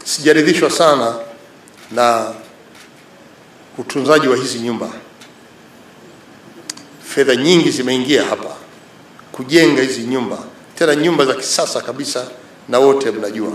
sijaridhishwa sana na utunzaji wa hizi nyumba. Fedha nyingi zimeingia hapa kujenga hizi nyumba, tena nyumba za kisasa kabisa, na wote mnajua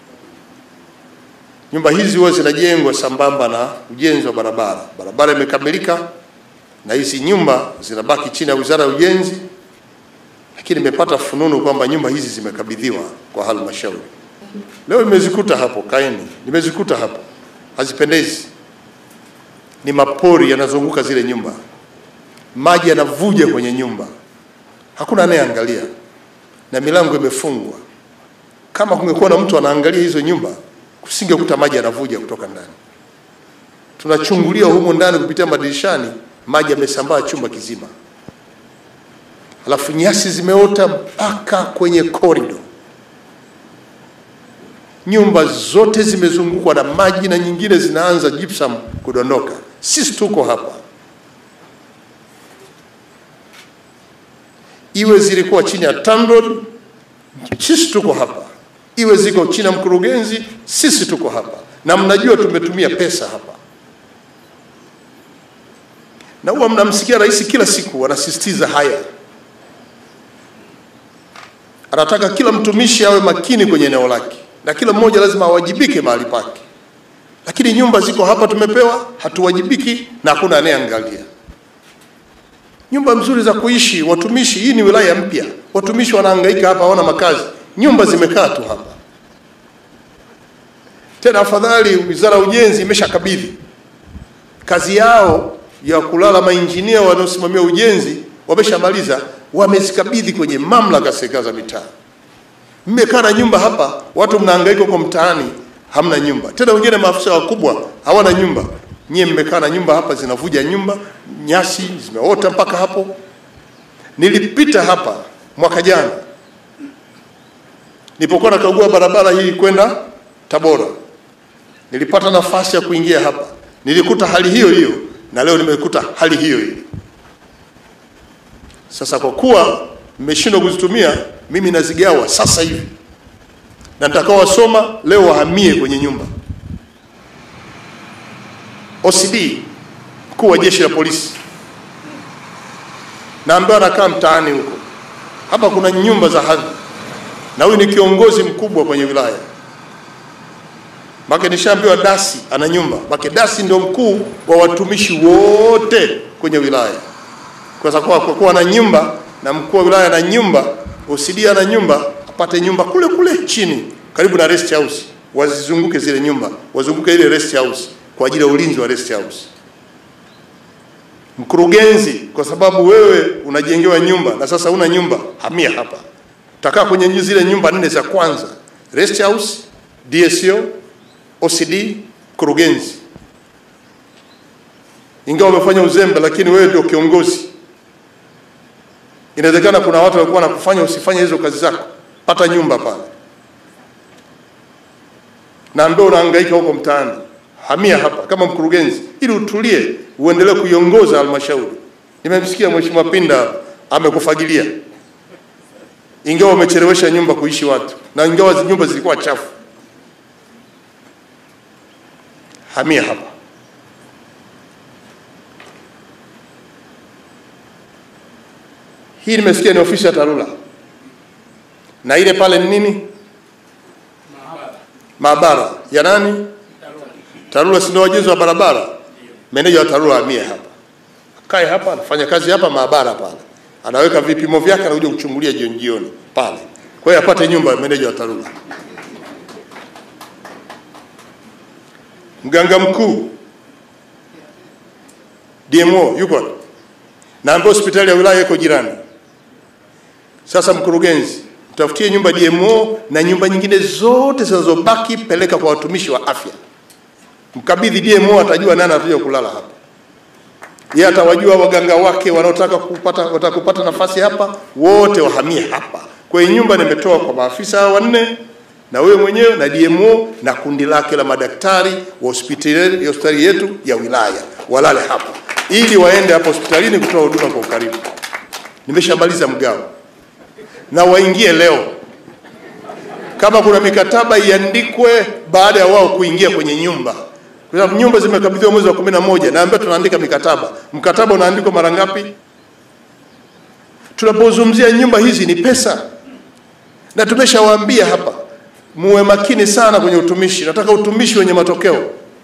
nyumba hizi huwa zinajengwa sambamba na ujenzi wa barabara. Barabara imekamilika na hizi nyumba zinabaki chini ya Wizara ya Ujenzi, lakini nimepata fununu kwamba nyumba hizi zimekabidhiwa kwa halmashauri. Leo nimezikuta hapo, kaeni, nimezikuta hapo, hazipendezi. Ni mapori yanazunguka zile nyumba, maji yanavuja kwenye nyumba, hakuna anayeangalia na milango imefungwa. Kama kungekuwa na mtu anaangalia hizo nyumba, kusingekuta maji yanavuja kutoka ndani. Tunachungulia humo ndani kupitia madirishani, maji yamesambaa chumba kizima, halafu nyasi zimeota mpaka kwenye korido. Nyumba zote zimezungukwa na maji na nyingine zinaanza gypsum kudondoka. Sisi tuko hapa, iwe zilikuwa chini ya TANROADS, sisi tuko hapa, iwe ziko chini ya mkurugenzi, sisi tuko hapa, na mnajua tumetumia pesa hapa, na huwa mnamsikia rais kila siku anasisitiza haya anataka kila mtumishi awe makini kwenye eneo lake na kila mmoja lazima awajibike mahali pake, lakini nyumba ziko hapa tumepewa, hatuwajibiki na hakuna anayeangalia. Nyumba nzuri za kuishi watumishi, hii ni wilaya mpya, watumishi wanahangaika hapa, hawana makazi, nyumba zimekaa tu hapa. Tena afadhali Wizara ya Ujenzi imeshakabidhi kazi yao ya kulala, mainjinia wanaosimamia ujenzi wameshamaliza, wamezikabidhi kwenye mamlaka ya serikali za mitaa. Mmekaa na nyumba hapa, watu mnahangaika huko mtaani, hamna nyumba tena. Wengine maafisa wakubwa hawana nyumba, nyie mmekaa na nyumba hapa, zinavuja nyumba, nyasi zimeota mpaka hapo. Nilipita hapa mwaka jana nilipokuwa nakagua barabara hii kwenda Tabora, nilipata nafasi ya kuingia hapa, nilikuta hali hiyo hiyo, na leo nimekuta hali hiyo hiyo. Sasa kwa kuwa mmeshindwa kuzitumia, mimi nazigawa sasa hivi, na nitakaowasoma leo wahamie kwenye nyumba. OCD mkuu wa jeshi la polisi na ambaye anakaa mtaani huko, hapa kuna nyumba za hadhi, na huyu ni kiongozi mkubwa kwenye wilaya make nishaambiwa dasi ana nyumba make dasi ndio mkuu wa watumishi wote kwenye wilaya kwa sababu kwa kuwa na nyumba na mkuu wa wilaya na nyumba, OCD ana nyumba, apate nyumba kule kule chini karibu na rest house, wazizunguke zile nyumba, wazunguke ile rest house kwa ajili ya ulinzi wa rest house. Mkurugenzi, kwa sababu wewe unajengewa nyumba na sasa una nyumba, hamia hapa, utakaa kwenye zile nyumba nne za kwanza, rest house, DSO, OCD, mkurugenzi. Ingawa umefanya uzembe, lakini wewe ndio kiongozi inawezekana kuna watu walikuwa wanakufanya usifanye hizo kazi zako, pata nyumba pale, na ndio unahangaika huko mtaani, hamia hapa kama mkurugenzi, ili utulie, uendelee kuiongoza halmashauri. Nimemsikia Mheshimiwa Pinda amekufagilia, ingawa umechelewesha nyumba kuishi watu, na ingawa nyumba zilikuwa chafu. Hamia hapa. Hii nimesikia ni ofisi ya TARURA na ile pale ni nini? Maabara ya nani? TARURA, si ndio wajenzi wa barabara? Meneja wa TARURA amie hapa, kae hapa, anafanya kazi hapa maabara pale, anaweka vipimo vyake, anakuja kuchungulia jioni jioni pale. Kwa hiyo apate nyumba ya meneja wa TARURA. Mganga mkuu DMO yuko na ambayo hospitali ya wilaya iko jirani. Sasa mkurugenzi, mtafutie nyumba DMO na nyumba nyingine zote zinazobaki peleka kwa watumishi wa afya. Mkabidhi DMO, atajua nani atakuja kulala hapa. Yeye atawajua waganga wake wanaotaka kupata wataka kupata nafasi hapa, wote wahamie hapa. Kwa hiyo nyumba nimetoa kwa maafisa hao wanne na wewe mwenyewe na DMO na kundi lake la madaktari wa hospitali hospitali yetu ya wilaya walale hapa, ili waende hapo hospitalini kutoa huduma kwa ukaribu. Nimeshamaliza mgao na waingie leo. kama kuna mikataba iandikwe baada ya wao kuingia kwenye nyumba, kwa sababu nyumba zimekabidhiwa mwezi wa kumi na moja. Naambia tunaandika mikataba. Mkataba unaandikwa mara ngapi? Tunapozungumzia nyumba hizi ni pesa, na tumeshawaambia hapa, muwe makini sana kwenye utumishi. Nataka utumishi wenye matokeo.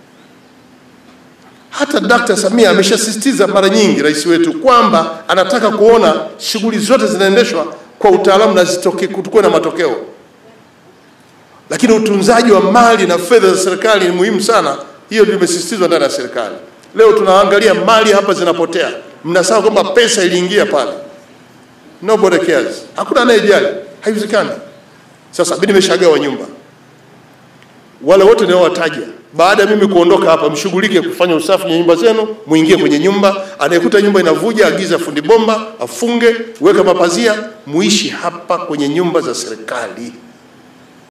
Hata Dkt. Samia ameshasisitiza mara nyingi, rais wetu, kwamba anataka kuona shughuli zote zinaendeshwa kwa utaalamu na zitoke kutukue na matokeo. Lakini utunzaji wa mali na fedha za serikali ni muhimu sana, hiyo limesisitizwa ndani ya serikali. Leo tunaangalia mali hapa zinapotea, mnasahau kwamba pesa iliingia pale. Nobody cares, hakuna anayejali, haiwezekani. Sasa mimi nimeshagawa nyumba, wale wote ninaowataja baada ya mimi kuondoka hapa, mshughulike kufanya usafi kwenye nyumba zenu, muingie kwenye nyumba. Anayekuta nyumba inavuja, agiza fundi bomba afunge, weka mapazia, muishi hapa kwenye nyumba za serikali.